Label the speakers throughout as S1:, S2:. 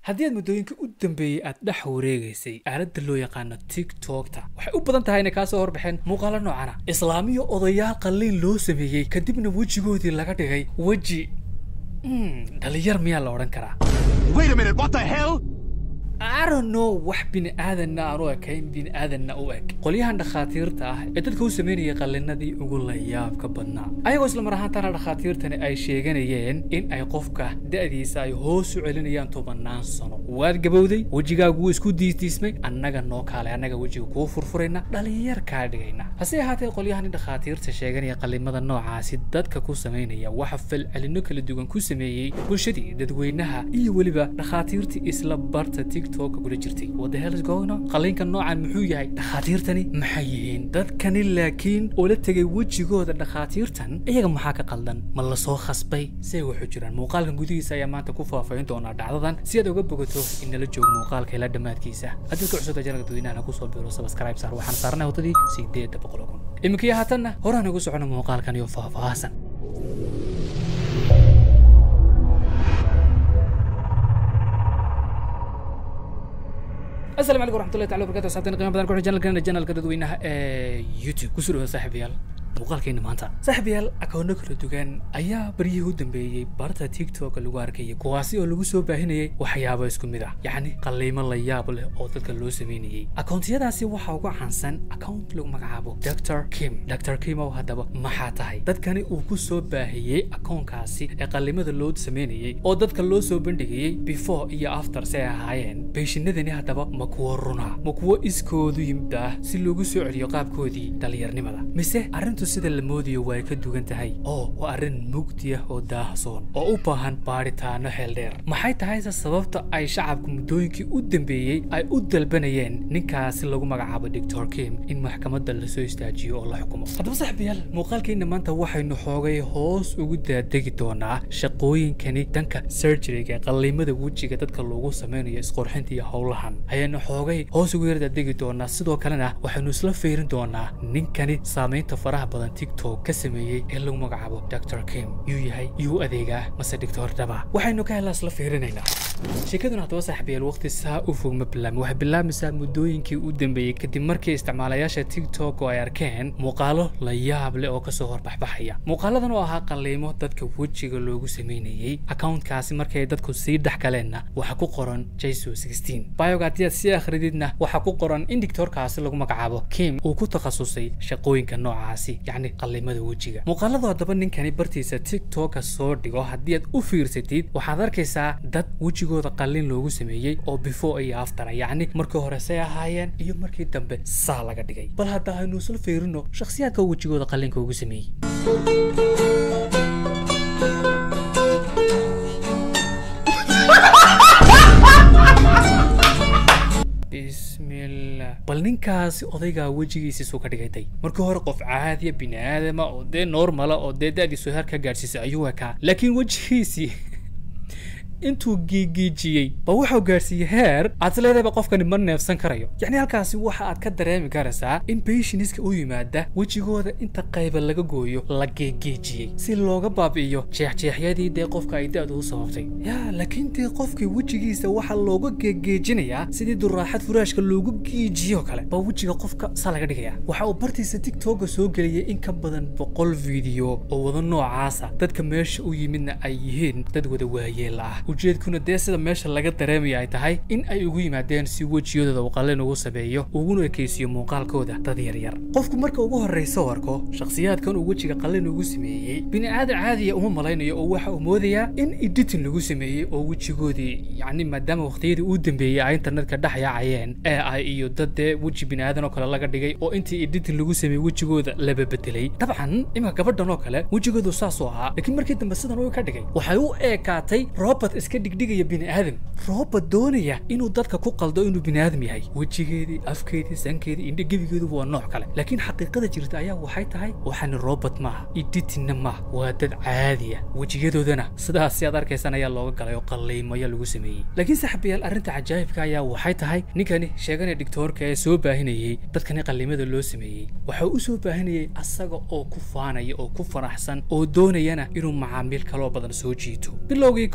S1: haddii aad muddooyinka u dambeeyey aad dhex wareegaysay aaladda loo yaqaano tiktokta waxay u badan tahay inay kaa soo horbaxeen muuqaalo noocana islaamiyo odayaal qalliin loo sameeyey kadibna wejigoodii laga dhigay weji dhalinyar miyaa la odhan karaa
S2: Wait a minute, what the hell?
S1: I don't know wax bini aadanna aan u ekayn bini aadanna u eg qolyahan dhakhaatiirta ah ee dadka u sameynayay qallinadii ugu layaabka badnaa ayagoo isla mar ahaantana dhakhaatiirtani ay sheeganayeen in ay qofka da'diisa ay hoos u celinayaan tobannaan sano waad gabowday wejigaagu wuu isku diisdiismay annaga noo kaale annaga wejiga kuu furfurayna dhalinyar kaa dhigayna hase ahaatee qolyahani dhakhaatiirta sheeganaya qallimada noocaasi dadka ku samaynaya waxa falcelinno kala duwan ku sameeyey bulshadii dadweynaha iyo weliba dhakhaatiirtii isla barta tik kula jirtay what the hell is going on qalliinka noocan muxuu yahay dhakhaatiirtani maxay yihiin dadkani laakiin oo la tegay wejigooda dhakhaatiirtan iyaga maxaa ka qaldan ma la soo khasbay say waxu jiraan muuqaalkan gudihiisa ayaa maanta ku faahfaahin doonaa dhacdadan si aad uga bogato in nala joogo muuqaalka ilaa dhammaadkiisa haddii ka cusubta janalka dadweynaha kusoo biro subscribe saar waxaan saarnay wadadii sideedda boqol kun iminkiyo haatanna horaan ugu socono muuqaalkan iyo faahfaahsan السلام عليكم ورحمه الله تعالى وبركاته صاحبتنا قيمه بدن كل جنال جنالka dadweynaha ee youtube kusoo dhawaada saaxiibayaal muuqaalkeena maanta saaxiibayaal akoono kala duwan ayaa baryihii u dambeeyey barta tiktok lagu arkayay kuwaasi oo lagu soo baahinayay waxyaabo isku mid ah yacni qalliimo la yaab leh oo dadka loo sameynayay akoontiyadaasi waxaa uga caansan account lagu magacaabo dr kim dr kim oo haddaba maxaa tahay dadkani uu ku soo baahiyey akoonkaasi ee qallimada loo sameynayay oo dadka loo soo bandhigayey before iyo after si ay ahaayeen beeshinadani haddaba ma kuwo runa ma kuwo iskoodu yimid ah si loogu soo celiyo qaabkoodii dhallinyarnimada mise arrintu sida la moodayo way ka dugan tahay oo waa arrin mugdi ah oo daahsoon oo u baahan baadhitaano xeeldheer maxay tahayse sababta ay shacabku muddooyinkii u dambeeyey ay u dalbanayeen ninkaasi lagu magacaabo doctor kim in maxkamadda lasoo istaajiyo oo la xukumo haddaba saxbiyaal muuqaalkeenna maanta waxaynu xoogay hoos ugu daadegi doonaa shaqooyinkani danka surgeryga qalliimada wejiga dadka loogu sameynayo isqorxinta iyo howlahan ayaanu xoogay hoos ugu yardaadegi doonaa sidoo kalena waxaynu isla fiirin doonaa ninkani saamaynta faraha badan tiktok ka sameeyey ee lagu magacaabo dr kim yuu yahay yuu adeegaa mase doctor dhaba waxaynu ka helaa isla fiirinaynaa sheekaduna haddaba saaxiibayaal waqti saa u fog ma bilaabmi waxay bilaabaysaa muddooyinkii u dambeeyey kadib markii isticmaalayaasha tiktok oo ay arkeen muuqaalo la yaab leh oo kasoo horbaxbaxaya muuqaaladan oo ahaa qalliimo dadka wejiga loogu sameynayey accountkaasi markay dadku sii dhex galeenna waxaa ku qoran jesu bioga haddii aad sii akhrididna waxaa ku qoran in dictorkaasi lagu magacaabo kim uu ku takhasusay shaqooyinka noocaasi yacni qallimada wejiga muuqaaladu haddaba ninkani bartiisa tiktoka soo dhigo haddii aad u fiirsatid waxaad arkaysaa dad wejigooda qallin loogu sameeyey oo before iyo aftara yacni markii hore say ahaayeen iyo markii dambe saa laga dhigay bal hadda aynu isla fiirino shakhsiyaadka wejigooda qallinka ugu sameeyey bismillah bal ninkaasi odaygaa wejigiisiisu ka dhigayday markii hore qof caadiya bini aadama oo dee normala oo dee da-diisu heer ka gaadhsiisay ayuu ekaa laakiin wejigiisii intuu giigiijiyey ba wuxuu gaadhsiiyey heer aad leedayba qofkani ma neefsan karayo yacni halkaasi waxa aad ka dareemi karaysaa in beshiniska u yimaada wejigooda inta qayba laga gooyo la geegeejiyey si looga baabi'iyo jeexjeexyadii dee qofka ay da-du u sababtay yaa laakiin dee qofkii wejigiisa waxaa looga geegeejinayaa sidii duraaxad furaashka loogu geejiyo kale baa wejiga qofka saa laga dhigaya waxa uu bartiisa tiktoka soo geliyey in ka badan boqol fiideo oo wada noocaasa dadka meesha u yimidna ay yihiin dad wada waayeela ah ujeedkuna dee sida meesha laga dareemaya ay tahay in ay ugu yimaadeen si wejiyadooda uu qalin ugu sameeyo uguna ekeysiyo muuqaalkooda dad yaryar qofku marka ugu horraysa arko shakhsiyaadkan uu wejiga qalin ugu sameeyey bini aadan caadiya uma malaynayo oo waxa uu moodayaa in editin lagu sameeyey oo wejigoodii yacni maadaama waqtiyadii uu dambeeyey ay internetka dhex yaacayeen ee ay iyo dad dee weji bini aadan oo kale laga dhigay oo intii editin lagu sameeyey wejigooda laba bedelay dabcan iminka gabadhan oo kale wejigoodu saasuu ahaa laakiin markii dambe sidan uu ka dhigay waxay u eekaatay robert iska dhigdhigaya bini aadam robert doonaya inuu dadka ku qaldo inuu bini aadam yahay wejigeedii afkeedii sankeedii indho gebigeedu waa nooc kale laakiin xaqiiqada jirta ayaa waxay tahay waxaani robert maaha editinna maaha waa dad caadiya wejiyadoodana sidaas aad arkaysaan ayaa looga galay oo qalliimo ayaa lagu sameeyey laakiin saxabayaal arrinta cajaa'ibka ayaa waxay tahay ninkani sheeganaya dhigtoorka ee soo baahinayey dadkani qallimada loo sameeyey waxa u soo baahinayay asaga oo ku faanaya oo ku faraxsan oo doonayana inuu macaamiil kaloo badan soo jiito bilowgii kommentiyadu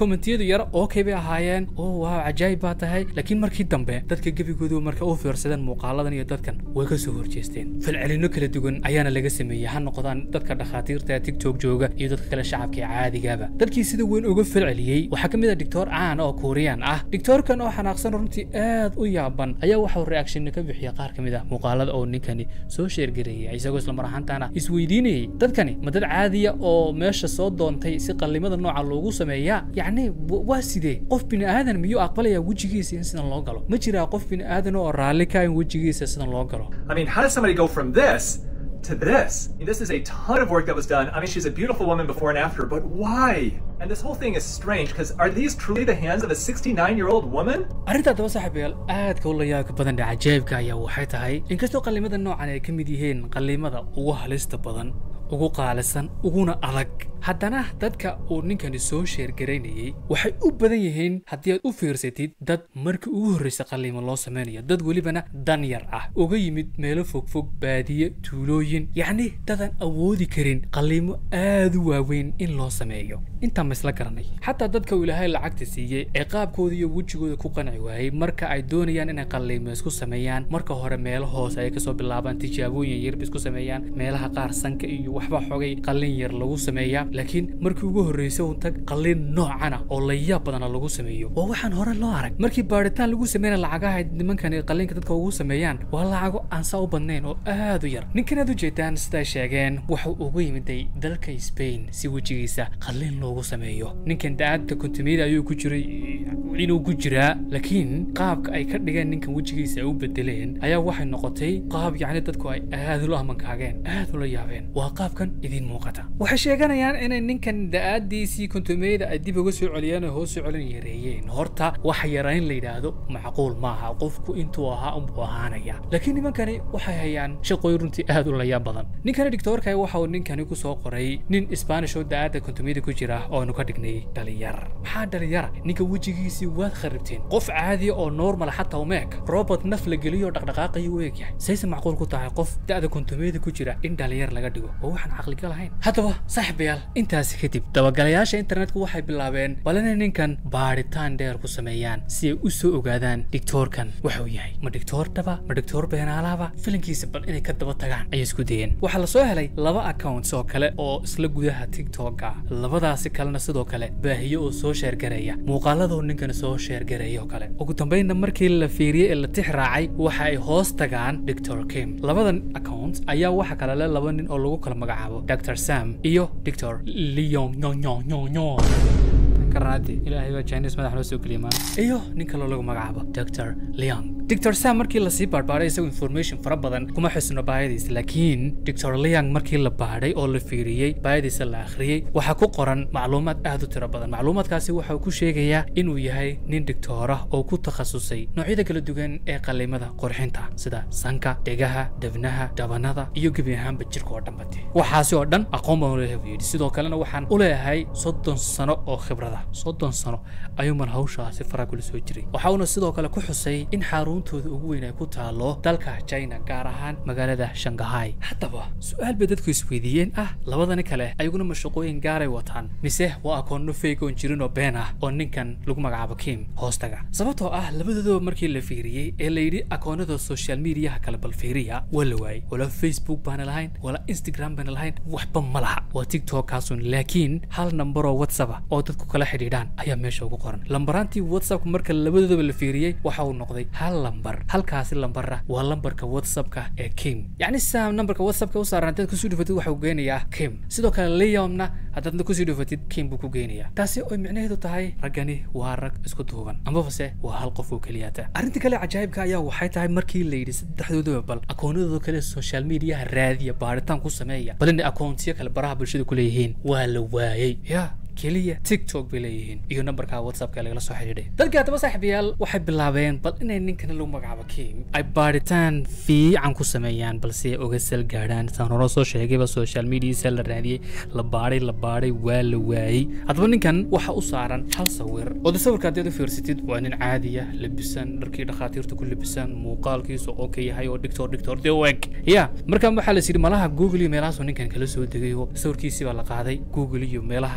S1: yar okay bay ahaayeen oo waaw cajaayib baa tahay laakiin markii dambe dadka gebigoodu marka u fiirsadeen muuqaaladan iyo dadkan way ka soo horjeesteen falcelino kala duwan ayaana laga sameeyey ha noqdaan dadka dhakhaatiirta ee tiktok jooga iyo dadka kale shacabka ee caadigaba dadkii sida weyn uga falceliyey waxaa ka mid ah doctor caan oo kuuriyaan ah doctorkan oo xanaaqsan runtii aad u yaaban ayaa waxau reactionna ka bixiya qaar ka mid ah muuqaalada oo ninkani soo sheergareeyay isagoo isla mar ahaantaana isweydiinayay dadkani ma dad caadiya oo meesha soo doontay si qallimada nooca loogu sameeyaa yacni w- waa sidee qof bini aadan miyuu aqbalayaa wejigiisa in sidan loo galo ma jiraa qof bini aadan oo raalli ka in wejigiisa sidan loo galo
S3: I mean, how does somebody go from this to this? I mean, this is a ton of work that was done. I mean, she's a beautiful woman before and after, but why? And this whole thing is strange because are these truly the hands of a 69 year old woman?
S1: arrinta haddaba saaxiibayaal aadka u layaabka badan ee cajaa'ibka ayaa waxay tahay inkastoo qallimada noocan ay ka mid yihiin qallimada ugu halista badan ugu qaalisan uguna adag haddana dadka uu ninkani soo sheergaraynayey waxay u badan yihiin haddii aad u fiirsatid dad markii ugu horreysa qalliimo loo samaynayo dad welibana dan yar ah uga yimid meelo fogfog baadiye tuulooyin yacni dadan awoodi karin qalliimo aad u waaweyn in loo sameeyo intaa ma isla garanay xataa dadka uu ilaahay lacagta siiyey ee qaabkooda iyo wejigooda ku qanci waayey marka ay doonayaan inay qalliimo isku sameeyaan marka hore meelo hoose ay kasoo bilaabaan tijaabooyin yarba isku sameeyaan meelaha qaar sanka iyo waxba xogay qallin yar lagu sameeyaa laakiin markii ugu horreysay un tag qallin noocana oo layaab badana lagu sameeyo waa waxaan hore loo arag markii baadhitaan lagu sameynaya lacagaha nimankani qallinka dadka ugu sameeyaan waa lacago aan saa u badnayn oo aad u yar ninkan aad u jeedaan siday sheegeen wuxuu ugu yimiday dalka Spain si wejigiisa qallin loogu sameeyo ninkan da-aadda kontumiyada ayuu ku jiray inuu ku jiraa laakiin qaabka ay ka dhigeen ninkan wejigiisa ay u bedeleen ayaa waxay noqotay qaab yacni dadku ay aad ula amankaageen aad ula yaabeen waa qaabkan idiin muuqata waxay sheeganayaan inay ninkan da-aadiisii kontumiyada ay dib uga soo celiyeen oo hoos soo celin yareeyeen horta waxa yarayn la yidhaahdo macquul maaha qofku intuu ahaa unbuu ahaanaya laakiin nimankani waxay hayaan shaqooyin runtii aad u layaab badan ninkani dictoorka waxa uu ninkani ku soo qoray nin Spanish oo da-aadda kontumiyada ku jira oo aanu ka dhignay dhalinyar maxaa dhalinyara ninka wejigiisii waad kharibteen qof caadi oo normal xataa umeeg robot naf la geliyo dhaqdhaqaaqayo u egyahay sayse macquul ku tahay qof da-da kontumiyada ku jira in dhalinyar laga dhigo oo waxaan caqliga lahayn haddaba saaxiibayaal intaasi kadib dabagalayaasha internetku waxay bilaabeen bal inay ninkan baadhitaan dheer ku sameeyaan si ay u soo ogaadaan dictoorkan waxuu yahay ma dictoor dhaba ma dictoor beenaalaaba filinkiisa bal inay ka daba tagaan ayay isku dayeen waxaa la soo helay laba accounts oo kale oo isla gudaha tiktoka labadaasi kalena sidoo kale baahiyo oo soo sheergareeya muuqaaladoo ninkan soo sheergareeya oo kale ugu dambeynna markii la fiiriyey ee la tix raacay waxa ay hoos tagaan dictor kim labadan account ayaa waxa kale le laba nin oo lagu kala magacaabo dr sam iyo dictor leon nyo nyo nyo nyo karnaati ilaahay baa chinese madax noo soo geliyay maan iyo nin kaloo lagu magacaabo dr leon dr sam markii lasii baadhbaaday isagu information fara badan kuma xusno baayadiisa laakiin dr leon markii la baadhay oo la fiiriyey baayadiisa la akhriyey waxaa ku qoran macluumaad aad u tiro badan macluumaadkaasi waxa uu ku sheegayaa inuu yahay nin dictoor ah oo ku takhasusay noocyada kala duwan ee qallimada qurxinta sida sanka dhegaha debnaha dhabanada iyo gebi ahaanba jirka oo dhanbati waxaasi oo dhan aqoon baan u leeyahay buu yidhi sidoo kalena waxaan u leeyahay soddon sano oo khibrada soddon sano ayuuman hawshaasi fara kula soo jiray waxa uuna sidoo kale ku xusay in xaruntooda ugu weyn ay ku taalo dalka china gaar ahaan magaalada shanghai haddaba su-aal bay dadku isweydiiyeen ah labadani kale ayaguna mashaqooyin gaaray wataan mise waa akoonno fake oon jirin oo been ah oo ninkan lagu magacaabo kim hoostaga sababtoo ah labadooda markii la fiiriyey ee la yidhi akoonnada social mediaha kale bal fiiriya waa la waayey wala facebook baana lahayn wala instagram baana lahayn waxba ma laha waa tiktok kaasun laakiin hal nambar oo whatsapp ah oo dadku kala xidhiidhaan ayaa meesha ugu qoran lambaraantii whatsappka marka labadoodaba la fiiriyey waxa uu noqday hal lambar halkaasi lambarra waa lambarka whatsappka ee kim yacni saa nambarka whatsappka u saaran haddaad kusii dhufatid waxa uu geenayaa kim sidoo kale leomna haddaad kusii dhufatid kim buu ku geenayaa taasi oo micnaheedu tahay raggani waa rag isku duuban amabase waa hal qof oo keliyata arrinta kale cajaa'ibka ayaa waxay tahay markii la yidhi saddexdoodaba bal akoonadooda kale social mediaha raadiya baaritaan ku sameeya bal inay akoontiyo kale baraha bulshada ku leeyihiin waa la waayey ya keliya tiktok bay leeyihiin iyo nambarka whatsappka lagala soo xidhiidhay dadkii haddaba saaxiibayaal waxay bilaabeen bal inay ninkan lagu magacaabo kim ay baadhitaan fiican ku sameeyaan balse ay oga sal gaadhaan saan hore soo sheegayba social mediasa la raadiyey la baadhay la baadhay waa la waayey haddaba ninkan waxa u saaran hal sawir oo de sawirka haddaad u fiirsatid waa nin caadiya labisan dharkii dhakhaatiirta ku labisan muuqaalkiisu oo ka yahay oo dhigtoor dhigtoor dee u eg ya markaan waxaa la yidhi malaha google iyo meelahaasoo ninkan kala soo degay oo sawirkiisii baa la qaaday google iyo meelahaas laga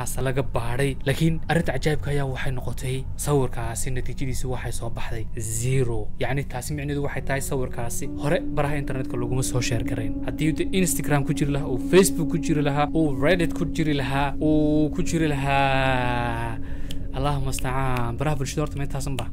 S1: baadhay laakiin arrinta cajaa'ibka ayaa waxay noqotay sawirkaasi natiijadiisu waxay soo baxday zero yacni taasi micneedu waxay tahay sawirkaasi hore baraha internetka laguma soo sheer garayn haddii de instagram ku jiri lahaa uu facebook ku jiri lahaa uu reddit ku jiri lahaa uu ku jiri lahaa allahuma astacaan baraha bulshada horta ma intaasan ba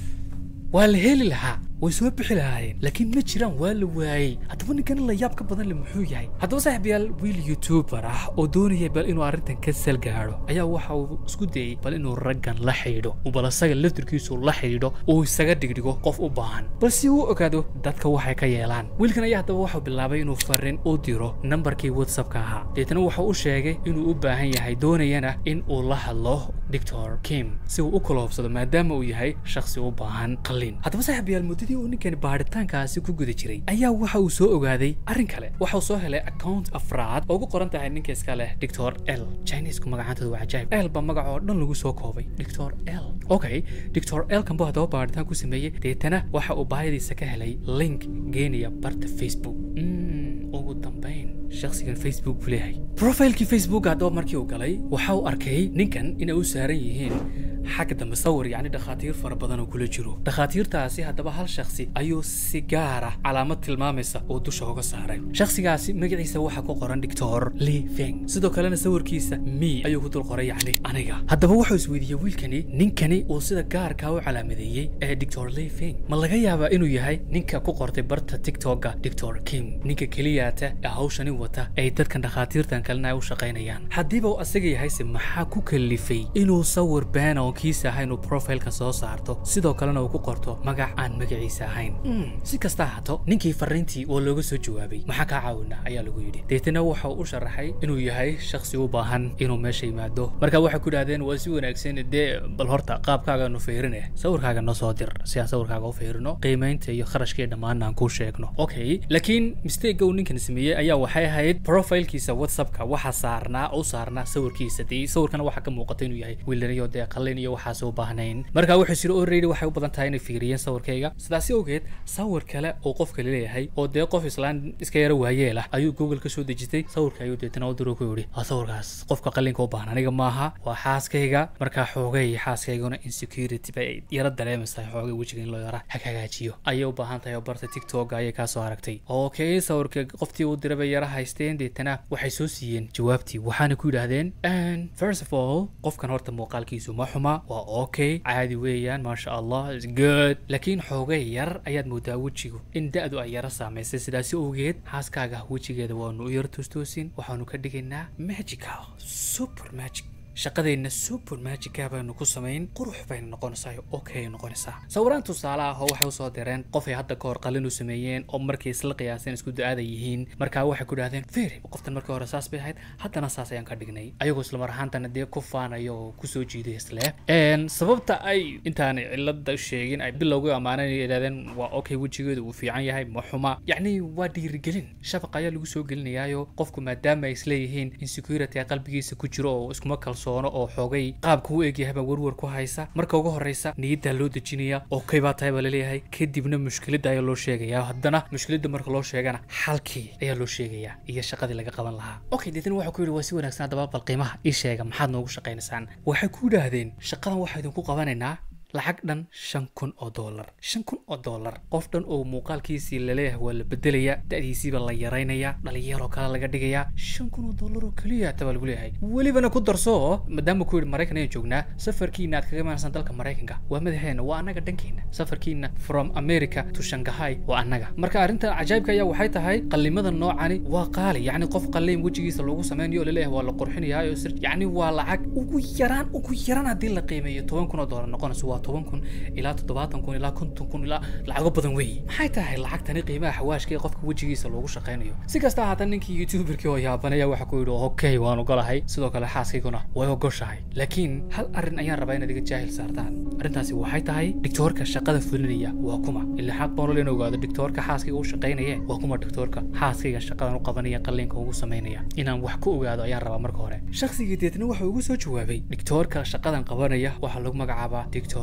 S1: waa la heli lahaa way soo bixi lahaayeen laakiin ma jiraan waa la waayey haddaba ninkan la yaab ka badan le muxuu yahay haddaba saaxiibayaal wiil youtuber ah oo doonaya bal inuu arrintan ka sal gaadho ayaa waxa uu isku dayey bal inuu raggan la xidhiidho uu bal isaga laftirkiisu la xidhiidho uu isaga dhigdhigo qof u baahan bal si uu ogaado dadka waxay ka yeelaan wiilkan ayaa haddaba waxau bilaabay inuu farriin u diro nambarkii whatsappka ahaa deetana wuxuu u sheegay inuu u baahan yahay doonayana in uu la hadlo doctor kim si uu u kaloobsado maadaama uu yahay shakhsi u baahan qalliin haddaba saaxiibayaal muddadii uu ninkani baaritaankaasi ku guda jiray ayaa waxa uu soo ogaaday arrin kale waxa uu soo helay account afraad oo ugu qoran tahay ninka iska leh doctor l chinesku magacaantooda waa cajaayib l baa magac oo dhan lagu soo koobay doctor l okay doctor l kan buu haddaba baaritaan ku sameeyey deetana waxa uu baahadiisa ka helay link geenaya barta facebook Mm, ugu dambayn shakhsigan facebook buu leeyahay profilekii facebook haddaba markii uu galay waxa uu arkay ninkan inay u saaran yihiin xagga dambe sawir yacni dhakhaatiir fara badan oo kula jiro dhakhaatiirtaasi haddaba hal shakhsi ayuu si gaara calaamad tilmaamaysa oo dusha uga saaray shakhsigaasi magaciisa waxaa ku qoran doctor li feng sidoo kalena sawirkiisa mi ayuu ku dul qoray yacni aniga haddaba wuxuu isweydiiyey wiilkani ninkani uu sida gaarkaa u calaamadeeyey ee doctor li feng ma laga yaabaa inuu yahay ninka ku qortay barta tiktoka doctor kim ninka keliyaata ee hawshani wata ay dadkan dhakhaatiirtan kalena ay u shaqaynayaan haddiiba uu asaga yahayse maxaa ku kalifay inuu sawir beena oo kiisa ahayn uu profileka soo saarto sidoo kalena uu ku qorto magac aan magaciisa ahayn Mm, si kasta ahaato ninkii fariintii waa looga soo jawaabay maxaa kaa caawina ayaa lagu yidhi deetana waxa uu u sharaxay inuu yahay shakhsi u baahan inuu meesha yimaado marka waxay ku idhahdeen waa si wanaagsan dee bal horta qaabkaaga nu fiirine sawirkaaga noo soo dir si aan sawirkaaga u fiirino qiimaynta iyo kharashkii dhammaan aan kuu sheegno okay laakiin mistake uu ninkan sameeyey ayaa waxay ahayd profilkiisa whatsappka waxa saarnaa u saarnaa sawirkiisa dee sawirkana waxaa ka muuqata inuu yahay wiilaniyo dee qalin iyo waxaas u baahnayn marka wuxuu siri already waxay u badan tahay inay fiiriyeen sawirkayga sidaasi awgeed sawir kale oo qofka leeyahay oo dee qof islaan iska yara waayeel ah ayuu google ka soo dejistay sawirka ayuu deetana u diro ku yidhi waa sawirkaas qofka qalinka u baahan aniga maaha waa xaaskayga markaa xoogay xaaskayguna insecurity bay yara dareemaysaa xoogay wejiga in loo yara hagaajiyo ayay u baahan tahay oo barta tiktok ayay kaa soo aragtay okay sawirka qoftii uu diray bay yara haysteen deetana waxay soo siiyeen jawaabtii waxaana ku yidhaahdeen "And first of all qofkan horta muuqaalkiisu ma xuma waa okay caadi weeyaan maasha allah is good laakiin xoogay yar ayaad moodaa wejigu in da-du ay yara saamaysay sidaasi awgeed xaaskaaga wejigeeda waanu u yara toostoosin waxaanu ka dhigaynaa magical super magic shaqadeenna super magica baynu ku samayn qurux bayna noqonaysaa okay noqonaysaa sawiraan tusaale ah oo waxay usoo direen qof ay hadda ka hor qalin u sameeyeen oo markay isla qiyaaseen isku da-aada yihiin markaa waxay ku dhahdeen firi qoftan markii hore saas bay ahayd haddana saas ayaan ka dhignay ayagoo isla mar ahaantana dee ku faanaya oo kusoo jiiday isle Een, sababta ay intaanay cilada sheegin ay bilowga ammaaneen ay yidhahdeen waa okay wejigeedu uu fiican yahay ma xuma yacni waa dhiirigelin shabaq ayaa lagu soo gelinayaayo qofku maadaama ay isleeyihiin insecurity ay qalbigiisa ku jiro oo iskuma kalsoono oo xoogay qaabka u egyahay baa warwar ku haysa marka ugu horeysa niyaddaa loo dejinaya okay baa tahay baa laleeyahay kadibna mushkiladda ayaa loo sheegaya haddana mushkiladda marka loo sheegana xalkii ayaa loo sheegaya iyo shaqadii laga qaban lahaa okay deetana waxaa ku yidhi waa si wanaagsan haddaba bal qiimaha ii sheega maxaad noogu shaqaynaysaan waxay ku yidhaahdeen shaqadan waxaa idinku qabanaynaa lacag dhan shan kun oo doolar shan kun oo doolar qof dhan oo muuqaalkiisii laleeyahay waa la bedelayaa da'diisiiba la yaraynayaa dhalinyaroo kale laga dhigayaa shan kun oo doolar oo keliya tabaa lagu leeyahay welibana ku darso maadaama ku yidhi maraykan ayaan joognaa safarkiina aad kaga imaanaysaan dalka maraykanka waa madaxeena waa annaga dhankeena safarkiina from america to shanghai waa annaga marka arrinta cajaa'ibka ayaa waxay tahay qallimada noocani waa qaali yacni qof qalliin wejigiisa loogu sameynayo oo laleeyahay waa la qurxinayaa oo sir yacni waa lacag ugu yaraan ugu yaraan haddii la qiimeeyo toban kun oo doolar noqonayso waa toban kun ilaa toddobaatan kun ilaa konton kun ilaa lacago badan weeye maxay tahay lacagtani qiimaha xawaashka ee qofka wejigiisa loogu shaqaynayo si kasta haatan ninkii youtuberkii oo yaabanaya waxa ku yidhi okay waan ogolahay sidoo kale xaaskayguna way ogoshahay laakiin hal arrin ayaan rabaa inaad iga jaahil saartaan arrintaasi waxay tahay dictoorka shaqada fulinaya waa kuma ilaa xaq baan in ogaado dictoorka xaaskayga u shaqaynaya waa kuma dictoorka xaaskayga shaqadan u qabanaya qalliinka ugu samaynaya inaan wax ku ogaado ayaan rabaa marka hore shakhsigii deetna waxa ugu soo jawaabay dictoorka shaqadan qabanaya waxaa lagu magacaabaa dictor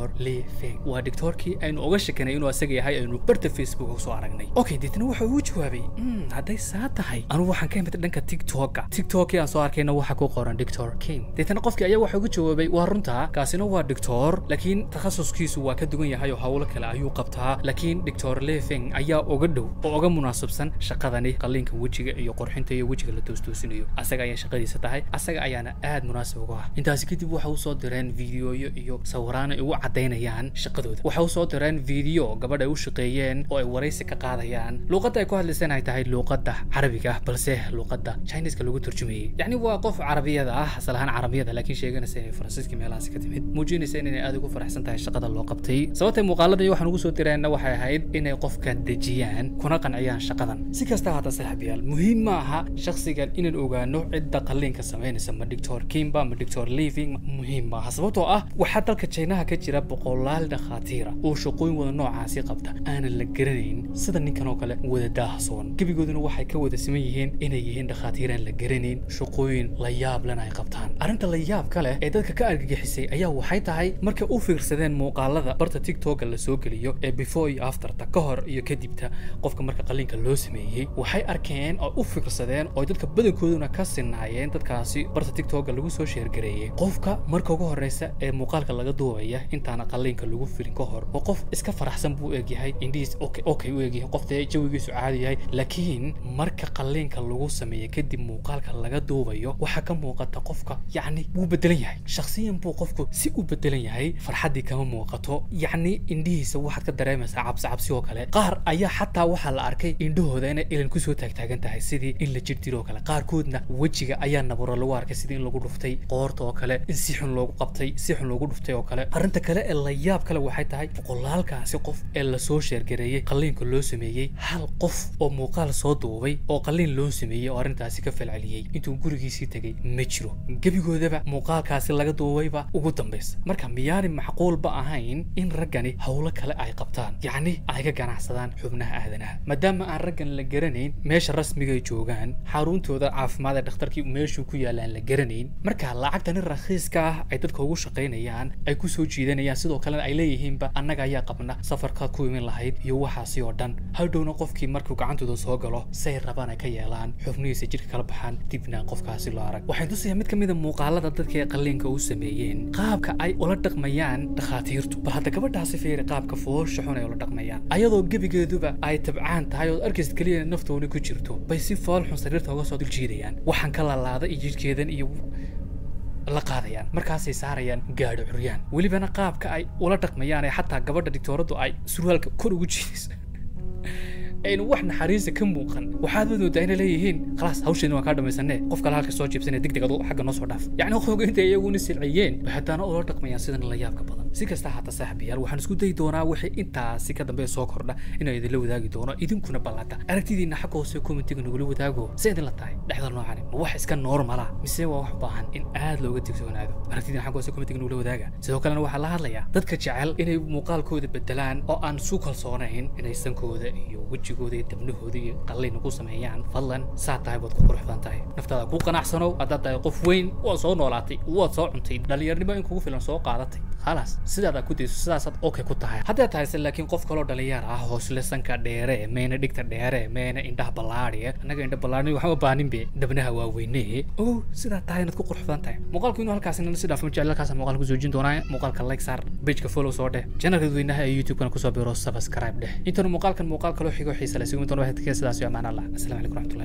S1: doctor lee feng waa doctorkii aynu oga shekanay inuu asaga yahay aynu barta facebook usoo aragnay okay deetna wuxuu ugu jawaabay "Mm, hadday saa tahay anugu waxaan ka imid dhanka tiktoka tiktokii aan soo arkayna waxa ku qoran doctor king deetna qofkii ayaa waxa ugu jawaabay waa runta kaasina waa doctor laakiin takhasuskiisu waa ka duwan yahay oo hawlo kale ayuu qabtaa laakiin doctor lee feng ayaa uga dhow oo uga munaasabsan shaqadani qalliinka wejiga iyo qurxinta iyo wejiga la toostoosinayo asaga ayaa shaqadiisa tahay asaga ayaana aad munaasib uga ah intaasi kadib waxa usoo direen fiidiyoyo iyo sawiraan ay ugu cadaynayaan shaqadooda waxa usoo direen fiidiyo gabadh ay u shaqeeyeen oo ay waraysi ka qaadayaan luuqadda ay ku hadlayseen ay tahay luuqadda carabiga ah balse luuqadda chineska lagu turjumayay yacni waa qof carabiyada ah asal ahaan carabiyada laakiin sheeganaysa inay faransiiska meelahaasi ka timid muujinaysa inay aad ugu faraxsan tahay shaqada loo qabtay sababtay muuqaalada iyo waxaan ugu soo direenna waxay ahayd inay qofka dejiyaan kuna qanciyaan shaqadan si kasta hata saaxiibayaal muhiim ma aha shakhsigan inaan ogaano cidda qalliinka samaynaysa ma doctor kimba ma doctor living muhiim maaha sababtoo ah waxaa dalka chinaha ka jira boqolaal dhakhaatiira oo shaqooyin wada noocaasi qabta aanan la garanayn sida ninkan oo kale wada daahsoon gebigooduna waxay ka wada siman yihiin inay yihiin dhakhaatiir aan la garanayn shaqooyin la yaab lena ay qabtaan arrinta la yaab ka leh ee dadka ka argagixisay ayaa waxay tahay markay u fiirsadeen muuqaalada barta tiktoka la soo geliyo ee before iyo afterta ka hor iyo kadibta qofka marka qalliinka loo sameeyey waxay arkeen oo u fiirsadeen oo dadka badankooduna ka sinaayeen dadkaasi barta tiktoka lagu soo sheergareeyey qofka marka ugu horeysa ee muuqaalka laga duubaya intaana qalliinka lagu firin ka hor oo qof iska faraxsan buu egyahay indhihiis okay okay u egyahay qof dee jawigiisu caadi yahay laakiin marka qalliinka lagu sameeyo kadib muuqaalka laga duubayo waxaa ka muuqata qofka yacni wuu bedelan yahay shakhsiyan buu qofku si u bedelan yahay farxaddii kama muuqato yacni indhihiisa waxaad ka dareemaysaa cabsi cabsi oo kale qaar ayaa xataa waxaa la arkay indhahooda inay ilan kusoo taagtaagan tahay sidii in la jir dilo oo kale qaarkoodna wejiga ayaa naburo lagu arkay sidii in lagu dhuftay qoorta oo kale in si xun loogu qabtay si xun loogu dhuftay oo kale arrinta kale ee la yaab kale waxay tahay boqolaalkaasi qof ee lasoo sheergareeyey qalliinka loo sameeyey hal qof oo muuqaal soo duubay oo qalliin loo sameeyey oo arrintaasi ka falceliyey intuu gurigiisii tegey ma jiro gebigoodaba muuqaalkaasi laga duubayba ugu dambaysa marka miyaani macquulba ahayn in raggani howlo kale ay qabtaan yacni ay ka ganacsadaan xubnaha aadanaha maadaama aan raggan la garanayn meesha rasmiga ay joogaan xaruntooda caafimaad ee dhakhtarkii meeshuu ku yaalaan la garanayn marka lacagtani rakhiiska ah ay dadka ugu shaqaynayaan ay ku soo jiidanayaan sidoo kalena ay leeyihiinba annaga ayaa qabna safarkaad ku imin lahayd iyo waxaasi oo dhan hadhowna qofkii markuu gacantooda soo galo say rabaan ay ka yeelaan xubnihiisa jidhka kala baxaan dibna qofkaasi loo arag waxay tusaya mid ka mid a muuqaalada dadka ee qalliinka u sameeyeen qaabka ay ula dhaqmayaan dhakhaatiirtu bal hadda gabadhaasi fiiri qaabka foosha xun ay ula dhaqmayaan ayadoo gebigeeduba ay tabcaan tahay oo arkaysa keliya naftooni ku jirto bay si fool xun sariirta uga soo dul jiidayaan waxaan ka lalaada iyo jidhkeedan iyo la qaadayaan markaasay saarayaan gaadho curyaan welibana qaabka ay ula dhaqmayaan ee xataa gabadha digtooraddu ay surwaalka kor ugu jiidayso aynu wax naxariisa ka muuqan waxaad wadoodaa inay leeyihiin khalaas hawsheedin waan kaa dhamaysanee qof kale halka soo jiibsanee degdeg adu xagga noo soo dhaaf yacni qofka intay iyaguna silciyeen bay haddana ula dhaqmayaan sidan la yaabka badan si kasta hata saaxiibayaal waxaan isku dayi doonaa wixii intaasi ka dambe soo kordha inaan idinla wadaagi doono idinkuna ballanta aragtidiina xagga hoose commentiga nagula wadaago se idin la tahay dhexda noocani ma wax iska normala mise waa wax baahan in aad looga digtoonaado aragtidiina xagga hoose commentiga nagula wadaaga sidoo kalena waxaa la hadlayaa dadka jecel inay muuqaalkooda bedelaan oo aan su kalsoonayn inay sankooda iyo wejigooda iyo dabnahooda iyo qallayna ku sameeyaan fadlan saa tahay baad ku qurux badan tahay naftaada ku qanacsanow haddaad tahay qof weyn waad soo noolaatay waad soo cuntay dhallinyarnimo in kugu filan soo qaadatay khalaas sidaadaa ku dayso sidaasaad okay ku tahay haddaad tahayse laakiin qof kaloo dhalinyar ah hoosle sanka dheere meena dhigta dheere meena indhaha ballaadhiye annaga indha ballaadhin waxaan u baanin be dabnaha waaweyne ogow sidaa tahay inaad ku qurux badan tahay muuqaalku inuu halkaas inana si dhaafo ma jecel halkaas muuqaalka kusoo jin doonaa muuqaalka like saar pageka follow soo dheh channelka dadweynaha ee youtube-kana kusoo biro subscribe dheh intanu muuqaalkan muuqaal kaloo xigo xiisa leh sigumi doona waxaad ka sidaas iyo amaan allah asalaamu calaykum waraxmatullahi